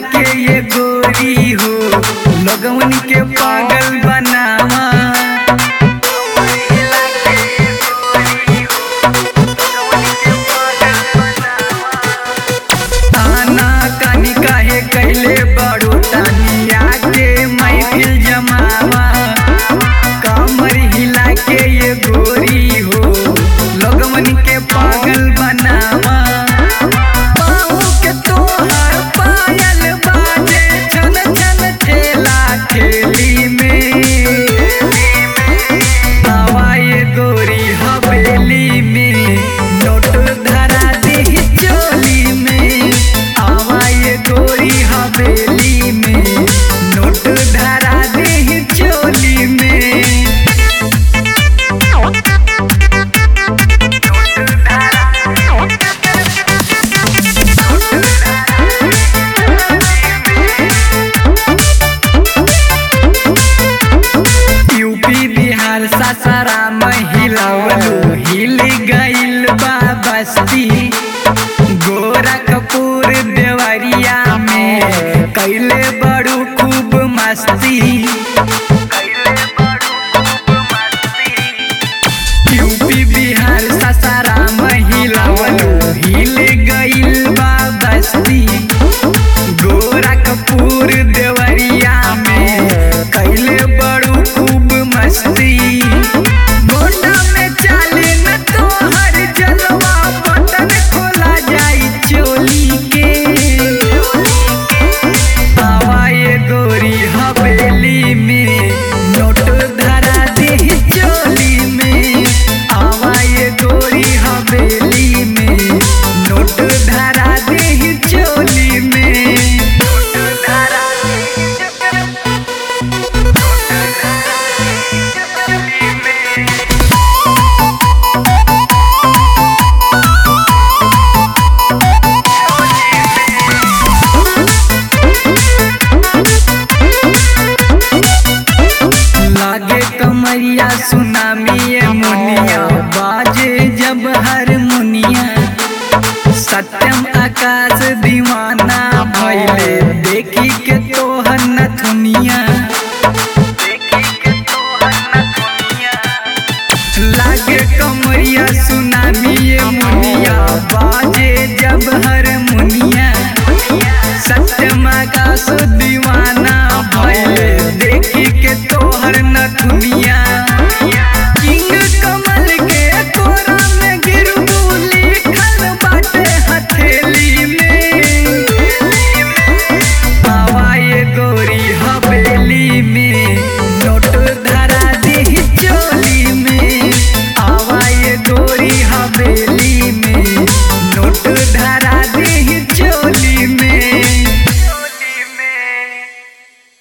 के ये गोरी हो लगवन के पागल बनावा ताना कानी काहे कैले बड़ो तानिया के महफिल जमावा कमर हिला के ये गोरी हो लगवन के पागल बनावा पाँव के तोहर पायल बाजे छन छन ठेला ठेली में आवा ये गोरी हवेली में नोट धरा दी चोली में आवा ये गोरी हवेली में नोट धरा दी चोली में यूपी बिहार सासाराम हिलवलू हिल गइल बा बस्ती गोरखपुर देवरिया में कैले बड़ू खूब मस्ती यूपी बिहार सासाराम हिलवलू हिल गइल बा बस्ती गोरखपुर देवरिया में कैले बड़ू खूब मस्ती गोंडा में चाले न तोहर जलवा बटन खोला जाई चोली के आवा ये गोरी हवेली में नोट धरा दे चोली में आवा ये गोरी हवेली में नोट धरा दे चोली में नोट धरा लागे कमरिया सुनामी ये मुनिया बाजे जब हर मुनिया सत्यम आकाश दीवाना भैले देखी के तोहर नथुनिया